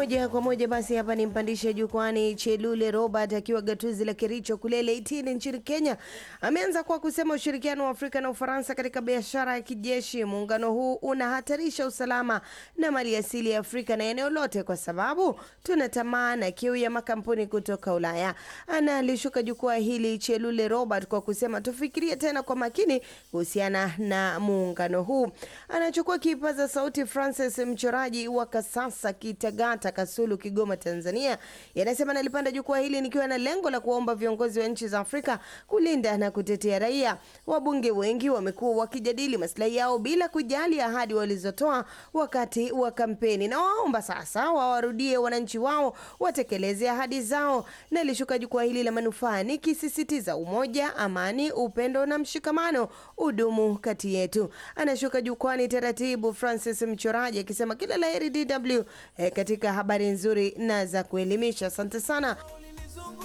moja kwa moja basi hapa ni mpandishe jukwani Chelule Robert akiwa gatuzi la Kericho kule Leitini nchini Kenya. Ameanza kwa kusema ushirikiano wa Afrika na Ufaransa katika biashara ya kijeshi, muungano huu unahatarisha usalama na mali asili ya Afrika na eneo lote, kwa sababu tuna tamaa na kiu ya makampuni kutoka Ulaya. Analishuka jukwaa hili Chelule Robert kwa kusema tufikirie tena kwa makini kuhusiana na muungano huu. Anachukua kipaza sauti Francis mchoraji wa Kasasa Kitagata Kasulu Kigoma Tanzania yanasema nalipanda jukwaa hili nikiwa na lengo la kuwaomba viongozi wa nchi za Afrika kulinda na kutetea raia. Wabunge wengi wamekuwa wakijadili maslahi yao bila kujali ahadi walizotoa wakati wa kampeni, na waomba sasa wawarudie wananchi wao watekeleze ahadi zao. Nalishuka jukwaa hili la manufaa nikisisitiza umoja, amani, upendo na mshikamano udumu kati yetu. Anashuka jukwani taratibu Francis Mchoraji akisema kila la heri DW eh, katika habari nzuri na za kuelimisha. Asante sana.